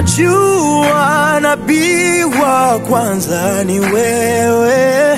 Najua nabii wa kwanza ni wewe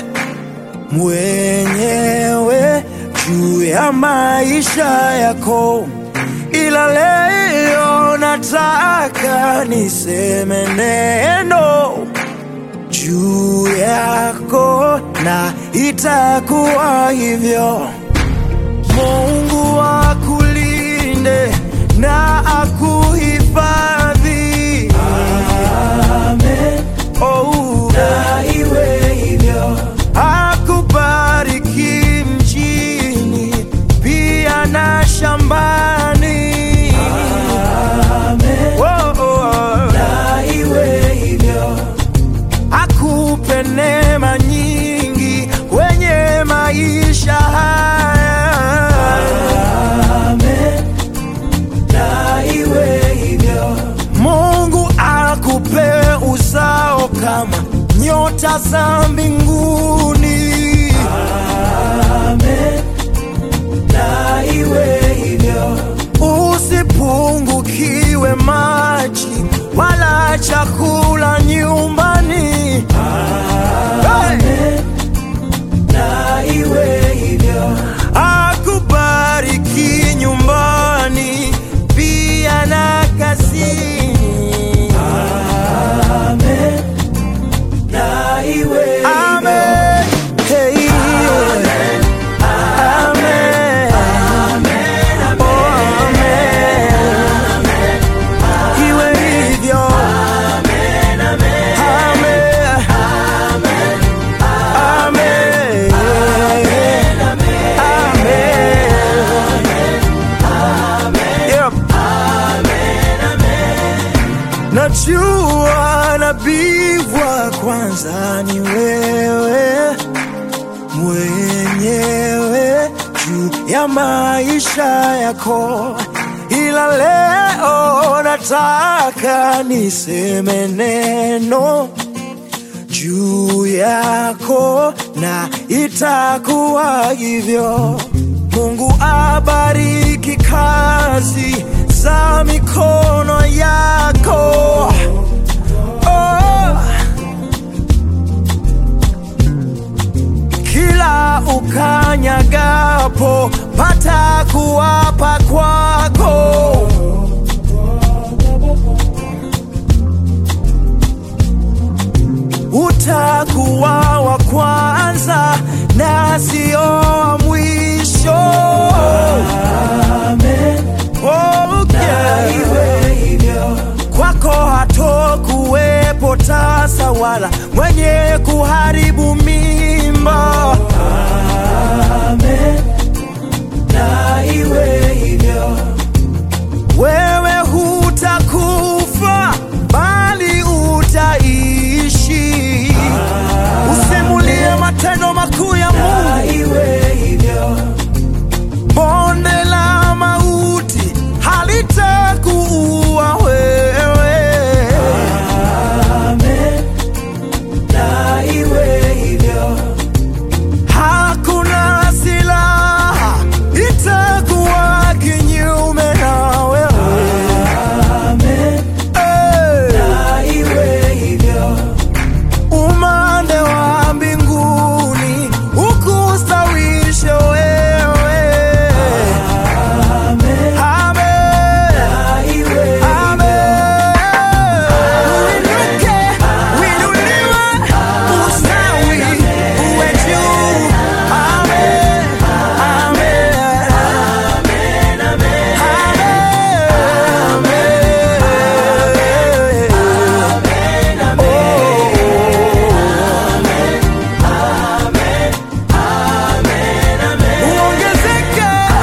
mwenyewe juu ya maisha yako, ila leo nataka niseme neno juu yako, na itakuwa hivyo. Mungu akulinde na akuhifadhi. Amen. Oh, na iwe hivyo. Akubariki mjini pia na shambani. Amen. Oh, oh. Na iwe hivyo. Akupe neema nyingi kwenye maisha haya. Amen. Na iwe hivyo. Mungu akupe uzao kama nyota za mbinguni. Amen. Na iwe hivyo. Usipungukiwe maji wala chakula nyumbani. Amen. Na iwe hivyo. Akubariki nyumbani pia na kazini. Amen. Na iwe Amen. Hey. Amen. Amen. Oh, amen. Iwe hivyo. Amen. Amen. Amen. Yep. Najua nabii wa kwanza ni wewe mwenyewe juu ya maisha yako, ila leo nataka niseme neno juu yako na itakuwa hivyo. Mungu abariki kazi za mikono yako. Oh. Kila ukanyagapo pata kuwapa kwako. utakuwa wa kwanza na sio wa mwisho. Amen. Oh, yeah. Kwako hatokuwepo tasa wala mwenye kuharibu mimba. Amen. Na iwe hivyo wewe hutakufa bali utaishi. Usimulie matendo makuu ya Mungu. Bonde la mauti halitakuua wewe. Hakuna silaha itakuwa kinyume na wewe. Hey. Umande wa mbinguni ukustawishe wewe. Amen. Amen. Uinuke, uinuliwe, ustawi, uwe juu. Amen. Amen. Amen. Uongezeke.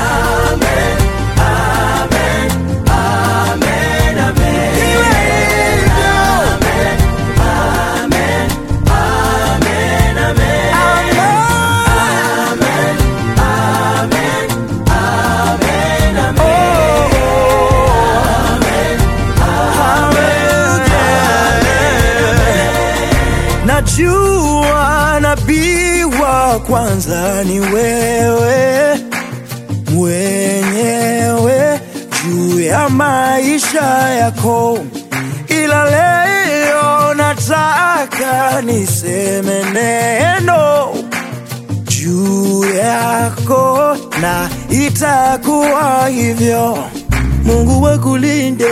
Iwe hivyo. Amen. Najua nabii wa kwanza ni wewe mwenyewe juu ya maisha yako, ila ila leo nataka niseme neno juu yako na itakuwa hivyo. Mungu wakulinde.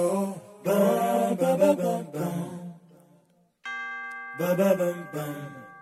Ba ba bum bum.